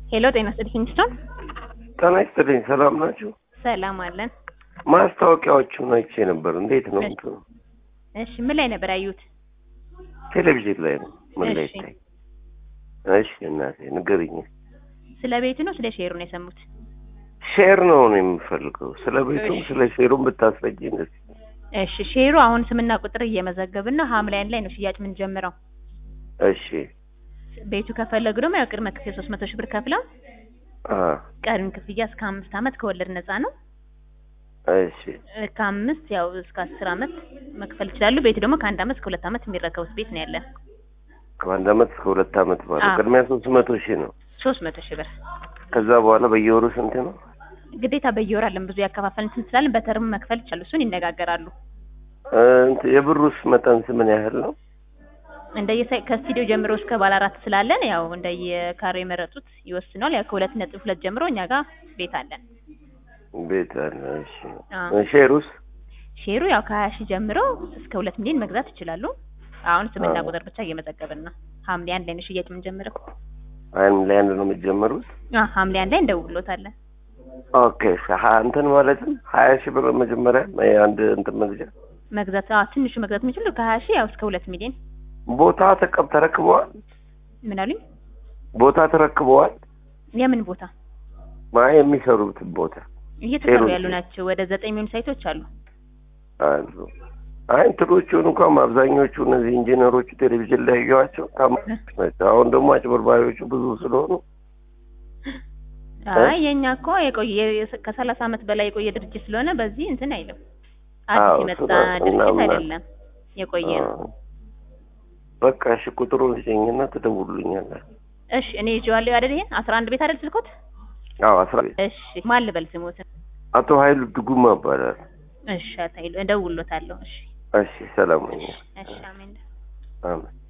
ሄሎ ጤና ይስጥልኝ ኪንግስቶን። ጤና ይስጥልኝ። ሰላም ናችሁ? ሰላም አለን። ማስታወቂያዎቹን አይቼ ነበር። እንዴት ነው እንትኑ? እሺ ምን ላይ ነበር ያዩት? ቴሌቪዥን ላይ ነው። ምን ላይ እሺ። ይታይ? እሺ እናቴ ንገሪኝ። ስለ ቤቱ ነው ስለ ሼሩ ነው የሰሙት? ሼር ነው ነው የምፈልገው። ስለ ቤቱም እሺ። ስለ ሼሩም ብታስረጂኝ ደስ እሺ ሼሩ አሁን ስምና ቁጥር እየመዘገብን ነው። ሐምሌ አንድ ላይ ነው ሽያጭ የምንጀምረው። እሺ። ቤቱ ከፈለጉ ደግሞ ያው ቅድመ ክፍያ ሶስት መቶ ሺህ ብር ከፍለው አ ቀሪውን ክፍያ እስከ አምስት ዓመት ከወለድ ነፃ ነው። እሺ። እ ከአምስት ያው እስከ አስር ዓመት መክፈል ይችላሉ። ቤቱ ደግሞ ከአንድ ዓመት እስከ ሁለት ዓመት የሚረከቡት ቤት ነው ያለን። ከአንድ አመት እስከ ሁለት አመት ማለት አዎ። ቅድሚያ ሶስት መቶ ሺህ ነው። ሶስት መቶ ሺህ ብር ከዛ በኋላ በየወሩ ስንት ነው? ግዴታ በየወር አለን ብዙ ያከፋፈልን ስንት ስላለን በተርም መክፈል ይቻላሉ። እሱን ይነጋገራሉ። እ እንትን የብሩስ መጠን ምን ያህል ነው? እንደየ ከስቱዲዮ ጀምሮ እስከ ባለ አራት ስላለን ያው እንደየካሬ የመረጡት ይወስናል። ያው ከሁለት ነጥብ ሁለት ጀምሮ እኛ ጋር ቤት አለን። ቤት አለ። እሺ። አዎ። ሼሩስ? ሼሩ ያው ከሀያ ሺህ ጀምሮ እስከ ሁለት ሚሊዮን መግዛት ይችላሉ። አሁን ስምና አዎ። ቁጥር ብቻ እየመዘገብን ነው። ሐምሌ አንድ ላይ ነው ሽያጭ የምንጀምረው። አንድ ላይ አንድ ነው የምትጀምሩት? አ ሐምሌ አንድ ላይ እንደውሎታለን። ኦኬ። ሀ- እንትን ማለትም ሀያ ሺህ ብር መጀመሪያ አንድ እንትን መግዣ መግዛት አ ትንሹ መግዛት የሚችሉ ከሀያ ሺህ ያው እስከ ሁለት ሚሊዮን ቦታ ተቀብ ተረክበዋል። ምን አሉኝ? ቦታ ተረክበዋል። የምን ቦታ ማ የሚሰሩት ቦታ እየተሰሩ ሼሩ- ያሉ ናቸው። ወደ ዘጠኝ የሚሆኑ ሳይቶች አሉ። አሉ። አይ እንትኖቹን እንኳን አብዛኞቹ እነዚህ ኢንጂነሮቹ ቴሌቪዥን ላይ ያዩዋቸው ታማኞች ናቸው። አሁን ደግሞ አጭበርባሪዎቹ ብዙ ስለሆኑ አይ የኛ እኮ የቆየ የ- ከሰላሳ ዓመት በላይ የቆየ ድርጅት ስለሆነ በዚህ እንትን አይልም። አዲስ አዎ፣ የመጣ እሱ ነው። ድርጅት እናምና- አይደለም። የቆየ ነው። አ፣ በቃ እሺ፣ ቁጥሩን ስጭኝና ትደውሉልኛላችሁ። እሺ እኔ ይዤዋለሁ አይደል? ይሄን አስራ አንድ ቤት አይደል ስልኮት? አዎ፣ አስራ እሺ ማን ልበል ስሞትን? አቶ ኃይሉ ድጉማ ይባላል። እሺ አታይሉ እደውልሎታለሁ። እሺ እሺ፣ ሰላም ነኝ። እሺ አሜን። አሜን።